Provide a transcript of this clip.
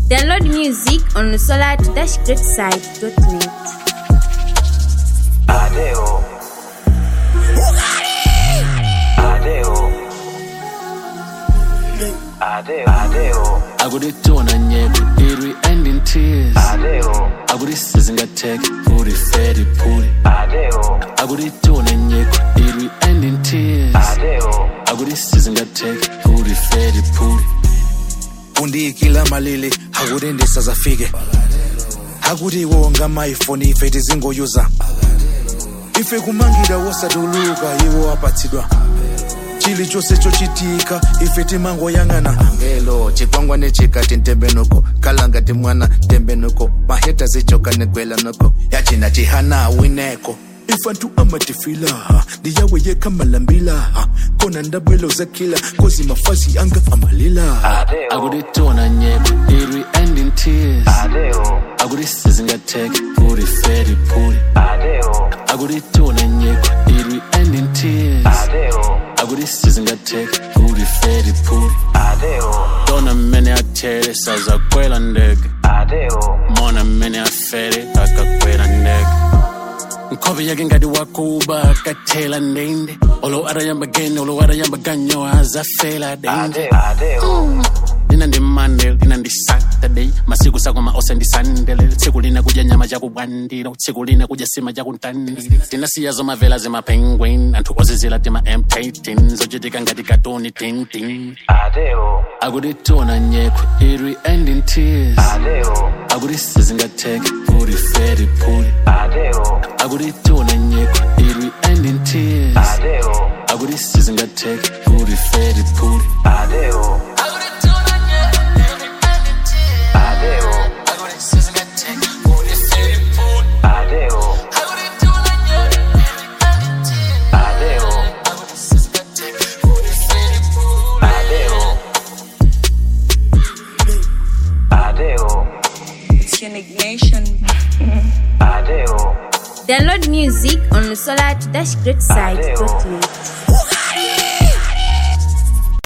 Download music on solar-greatside.net. Adeo. Adeo. Adeo. Adeo. akuditona nyeko irwi and in tears Adeo. akudisizingatheke uri feri phuli Adeo. akuditona nyeko irwi and in tears Adeo. akudisizingatheke uri feri phuli undiyikila malili akuti ndisazafike akuti iwo ngamaifoni ife tizingoyuza ife kumangida wosatuluka iwo apatsidwa chilichonse chochitika ife timangoyang'ana angelo chikwangwane chikati ntembenuko kalanga ti mwana tembenuko maheta zichoka negwela noko yachina chihana wineko ifantu amatifilaha ndiyawe yekamalambilaha kona ndabwelo zakila kozi mafazi anga amalila Adeo. akuditona nyeko irwi and in tears Adeo. akudisizingatheke uri feri phuli Adeo. akuditona nyeko irwi and in tears Adeo. akudisizingatheke uri feri phuli Adeo. tona mmene athere sazakwela ndege Adeo. mona mmene afere akakwela ndege nkhope yake ngati wakuba akathela ndende olo atayamba gene olo atayamba ganyo azafela dende Adeo. Adeo. lina ndi monday lina ndi saturday masiku sakoma ose ndi sunday tsiku lina kudya nyama chakubwandiro tsiku lina kudya sima chakuntandire tinasiya zomavela zimapenguin anthu ozizila tima m13 zochitika ngati katoni tintin Adeo. akuditona nyeko irwi and in tears Adeo. akudisizingatheke uri feri phuli Adeo. akuditona nyeko irwi and in tears Adeo. akudisizingatheke uri feri phuli Adeo. Adeo. Adeo. Adeo. Adeo. Adeo. It's your nation. Adeo. Download music on solar-greatside.net.